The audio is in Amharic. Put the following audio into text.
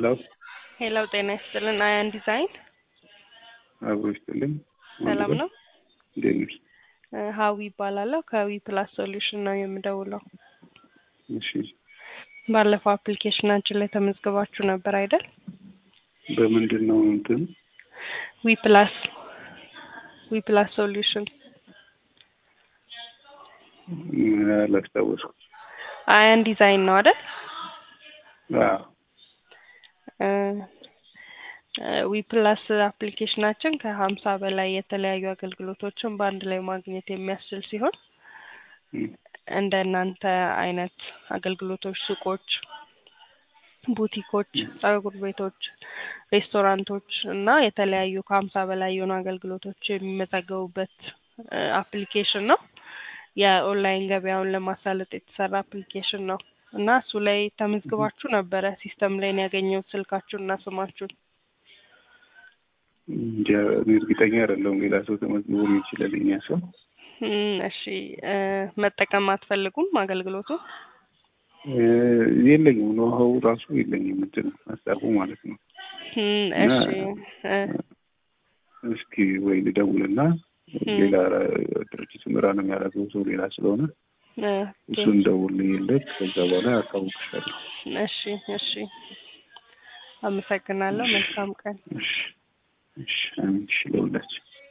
ሄሎ ሄሎ ጤና ይስጥልን። አያን ዲዛይን አብሮ ይስጥልኝ። ሰላም ነው? እንዴት ነሽ? እ ሀዊ ይባላለሁ ከዊ ፕላስ ሶሉሽን ነው የምደውለው። እሺ ባለፈው አፕሊኬሽናችን ላይ ተመዝግባችሁ ነበር አይደል? በምንድን ነው እንትን ዊ ፕላስ ዊ ፕላስ ሶሉሽን ምን አላስታወስኩም። አያን ዲዛይን ነው አይደል? አዎ ዊ ፕላስ አፕሊኬሽናችን ከሀምሳ በላይ የተለያዩ አገልግሎቶችን በአንድ ላይ ማግኘት የሚያስችል ሲሆን እም፣ እንደ እናንተ አይነት አገልግሎቶች ሱቆች፣ ቡቲኮች፣ ጸጉር ቤቶች፣ ሬስቶራንቶች እና የተለያዩ ከሀምሳ በላይ የሆኑ አገልግሎቶች የሚመዘገቡበት አፕሊኬሽን ነው። የኦንላይን ገበያውን ለማሳለጥ የተሰራ አፕሊኬሽን ነው እና እሱ ላይ ተመዝግባችሁ ነበረ። ሲስተም ላይ ነው ያገኘሁት ስልካችሁን እና ስማችሁን። እንጃ እኔ እርግጠኛ አይደለሁም። ሌላ ሰው ተመዝግቦ ሊሆን ይችላል። የእኛ ሰው እም፣ እሺ እ መጠቀም አትፈልጉም አገልግሎቱ? እ የለኝም፣ ኖሃው ራሱ የለኝም። እንትን ሀሳቡ ማለት ነው። እም፣ እና እሺ እ እስኪ ወይ ልደውልና ሌላ ድርጅት ምራ ነው የሚያደርገው ሰው ሌላ ስለሆነ እ እሱን ደውልልኝለት ከዛ በኋላ አሳውቅሻለሁ። እሺ እሺ፣ አመሰግናለሁ። መልካም ቀን። እሺ እሺ፣ አሜን። እሺ ለሁላችን